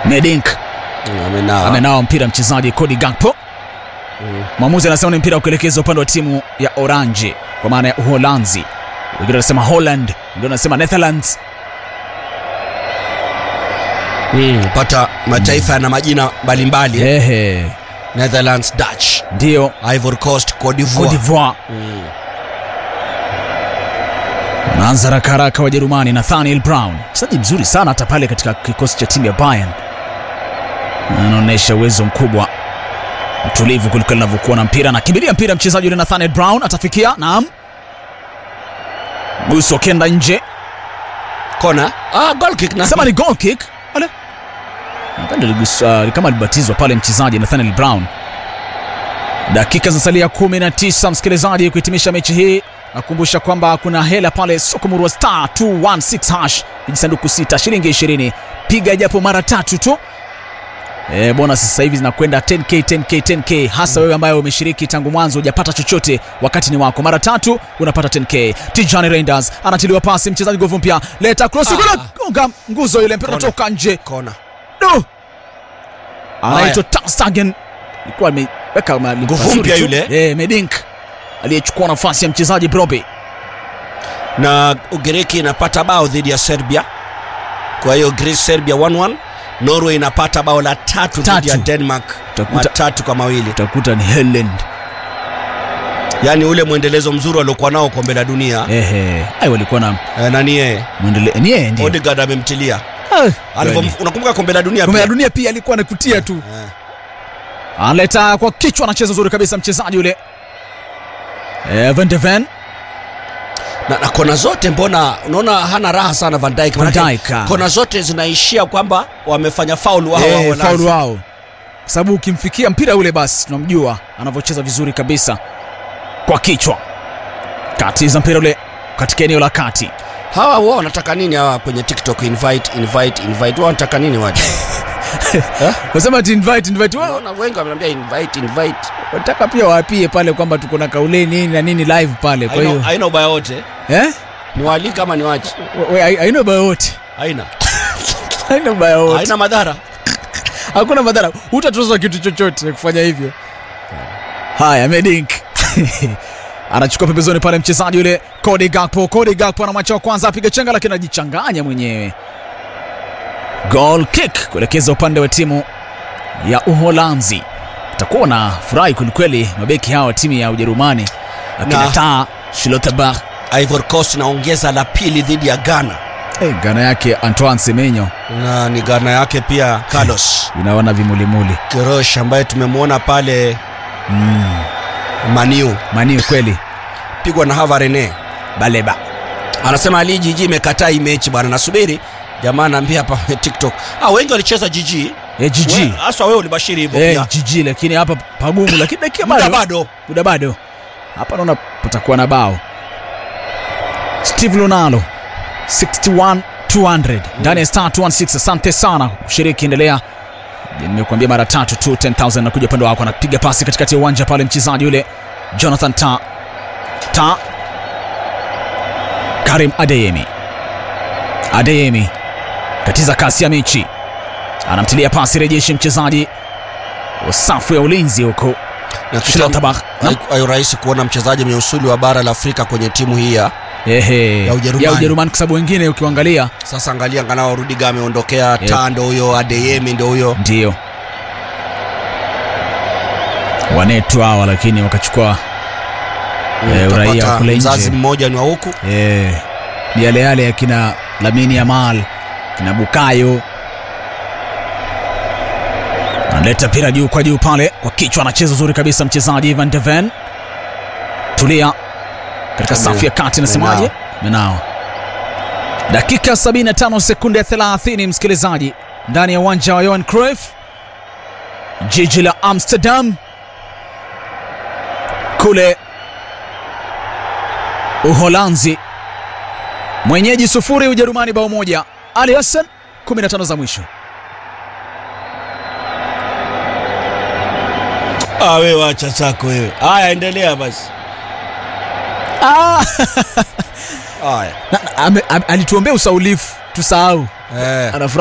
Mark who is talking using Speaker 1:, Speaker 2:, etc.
Speaker 1: Medink
Speaker 2: Amenawa.
Speaker 1: amenawa mpira mchezaji Cody Gakpo. Mwamuzi anasema ni mpira wa kuelekeza upande wa timu ya Orange kwa maana ya Uholanzi. Wengine wanasema Holland, wengine wanasema Netherlands.
Speaker 2: Mm, pata mataifa yana majina mbalimbali eh.
Speaker 1: Ehe,
Speaker 2: Netherlands, Dutch,
Speaker 1: ndio
Speaker 2: Ivory Coast, Cote
Speaker 1: Cote
Speaker 2: d'Ivoire.
Speaker 1: d'Ivoire.
Speaker 2: Mm.
Speaker 1: Anaanza haraka haraka Wajerumani, Nathaniel Brown, mchezaji mzuri sana hata pale katika kikosi cha timu ya Bayern, anaonyesha uwezo mkubwa, mtulivu kuliko linavyokuwa na mpira. Anakimbilia mpira mchezaji yule Nathaniel Brown, atafikia naam, Guso kenda nje,
Speaker 2: Kona. Ah, goal kick na.
Speaker 1: sema ni goal kick. Ale nadhani aligusa kama alibatizwa pale mchezaji Nathaniel Brown. Dakika zinasalia 19 msikilizaji, kuhitimisha mechi hii. Nakumbusha kwamba kuna hela pale Sokomurwa star 216 hash vijisanduku sita shilingi 20, piga japo mara tatu tu. E, bonus sasa hivi zinakwenda 10k 10k 10k, hasa wewe ambaye umeshiriki tangu mwanzo hujapata chochote, wakati ni wako. Mara tatu unapata 10k. Tijani Reinders anatiliwa pasi, mchezaji nguvu mpya, leta cross,
Speaker 2: Ah.
Speaker 1: kuna gonga nguzo, ile mpira
Speaker 2: Kona.
Speaker 1: unatoka nje.
Speaker 2: Kona.
Speaker 1: No! Anaitwa Ter Stegen. Alikuwa ameweka mali
Speaker 2: Nguvu
Speaker 1: mazuri
Speaker 2: mpya
Speaker 1: tu.
Speaker 2: yule.
Speaker 1: Eh, Medink aliyechukua nafasi ya mchezaji Brobe.
Speaker 2: Na Ugiriki inapata bao dhidi ya Serbia. Kwa hiyo Greece Serbia 1-1. Norway inapata bao la tatu dhidi ya
Speaker 1: Tatu.
Speaker 2: Denmark
Speaker 1: Utakuta-
Speaker 2: matatu kwa mawili.
Speaker 1: Utakuta ni Haaland.
Speaker 2: Yaani ule mwendelezo mzuri waliokuwa nao kombe la dunia.
Speaker 1: Ehe. Ai walikuwa na
Speaker 2: Eh, nani yeye?
Speaker 1: muendele ni yeye ndiye.
Speaker 2: Odegaard amemtilia.
Speaker 1: Ah,
Speaker 2: Alivyo
Speaker 1: kweli.
Speaker 2: unakumbuka kombe la dunia
Speaker 1: Kombe la
Speaker 2: pia?
Speaker 1: dunia pia alikuwa anakutia tu.
Speaker 2: Eh.
Speaker 1: Analeta kwa kichwa, anacheza zuri kabisa mchezaji yule. Eh, Van de Ven.
Speaker 2: na, na kona zote mbona unaona hana raha sana Van Dijk
Speaker 1: Van
Speaker 2: Manake
Speaker 1: Dijk, ah.
Speaker 2: kona zote zinaishia kwamba wamefanya faul wao
Speaker 1: Eh,
Speaker 2: wao wanaanza.
Speaker 1: faulu wao. Kwa sababu ukimfikia mpira ule basi tunamjua anavyocheza vizuri kabisa kwa kichwa. Kati za mpira ule katika eneo la kati.
Speaker 2: hawa wao wanataka nini hawa kwenye TikTok invite invite invite wao wanataka nini waje
Speaker 1: Wasema ati invite invite wao.
Speaker 2: Unaona wengi wamenambia invite invite
Speaker 1: Wataka pia waapie pale kwamba tuko na kauleni nini na nini live pale. Kwa
Speaker 2: haina
Speaker 1: hiyo
Speaker 2: haina ubaya wote
Speaker 1: eh?
Speaker 2: ni wali kama ni wache
Speaker 1: We- we- Haina ubaya wote.
Speaker 2: haina
Speaker 1: Haina ubaya wote.
Speaker 2: haina madhara
Speaker 1: Hakuna madhara. Hutatozwa kitu chochote kufanya hivyo. Haya, Medink. Anachukua pembezoni pale mchezaji yule Cody Gakpo. Cody Gakpo ana macho kwanza apiga chenga lakini anajichanganya mwenyewe. Goal kick kuelekeza upande wa timu ya Uholanzi. Utakuwa na furahi kwelikweli mabeki hawa wa timu ya Ujerumani. Akina
Speaker 2: Na-
Speaker 1: Taa, Schlotterbeck.
Speaker 2: Ivory Coast inaongeza la pili dhidi ya Ghana
Speaker 1: Hey, gana yake Antoine Semenyo
Speaker 2: na ni Ghana yake pia Carlos
Speaker 1: inaona vimulimuli.
Speaker 2: Kirosh ambaye tumemwona pale
Speaker 1: Mm.
Speaker 2: Maniu
Speaker 1: Mani kweli.
Speaker 2: pigwa na Hava Rene
Speaker 1: Baleba.
Speaker 2: anasema Ali Jiji imekataa hii mechi bwana, nasubiri jamaa anaambia hapa kwenye TikTok. Ah, wengi walicheza Jiji
Speaker 1: Eh, GG.
Speaker 2: We- hasa wewe ulibashiri hivyo
Speaker 1: Eh,
Speaker 2: pia.
Speaker 1: GG lakini hapa pagumu lakini dakika
Speaker 2: Muda
Speaker 1: bado.
Speaker 2: bado
Speaker 1: Muda bado. Hapa naona patakuwa na bao. Steve Lonalo 61 200 ndani ya star 216. Asante sana kushiriki, endelea. Nimekuambia mara tatu tu 10000 nakuja upande wako, anapiga pasi katikati ya uwanja pale, mchezaji yule Jonathan Ta Ta Karim Adeyemi Adeyemi katiza kasi ya mechi, anamtilia pasi rejeshi mchezaji wa safu ya ulinzi huko
Speaker 2: na kitu
Speaker 1: Schlotterbeck.
Speaker 2: hai- hayo rahisi kuona mchezaji mwenye usuli wa bara la Afrika kwenye timu hii ya
Speaker 1: Ehe,
Speaker 2: Ya Ujerumani.
Speaker 1: ya Ujerumani kwa sababu wengine ukiangalia
Speaker 2: sasa. Angalia angalau Rudiger ameondokea,
Speaker 1: Yeah.
Speaker 2: yeah. Tando huyo, Adeyemi ndo huyo.
Speaker 1: ndio wanetu hawa, lakini wakachukua Eh, uraia
Speaker 2: Utapata
Speaker 1: kule nje.
Speaker 2: mzazi mmoja ni wa huku
Speaker 1: eh, ni yale yale ya kina Lamine Yamal kina Bukayo. Analeta mpira juu kwa juu pale kwa kichwa, anacheza uzuri kabisa mchezaji Van de Ven. Tulia katika
Speaker 2: Ame-
Speaker 1: safu ya kati, nasemaje? Menao. Dakika 75 sekunde 30, msikilizaji, ndani ya uwanja wa Johan Cruyff, jiji la Amsterdam kule Uholanzi. Mwenyeji sufuri, Ujerumani bao moja. Ali Hassan 15 za mwisho.
Speaker 2: Ah, wewe acha chako wewe. Haya, endelea basi.
Speaker 1: Ah,
Speaker 2: Haya.
Speaker 1: na- na- ame- ame- alituombea usaulifu tusahau.
Speaker 2: Eh.
Speaker 1: Anafurahi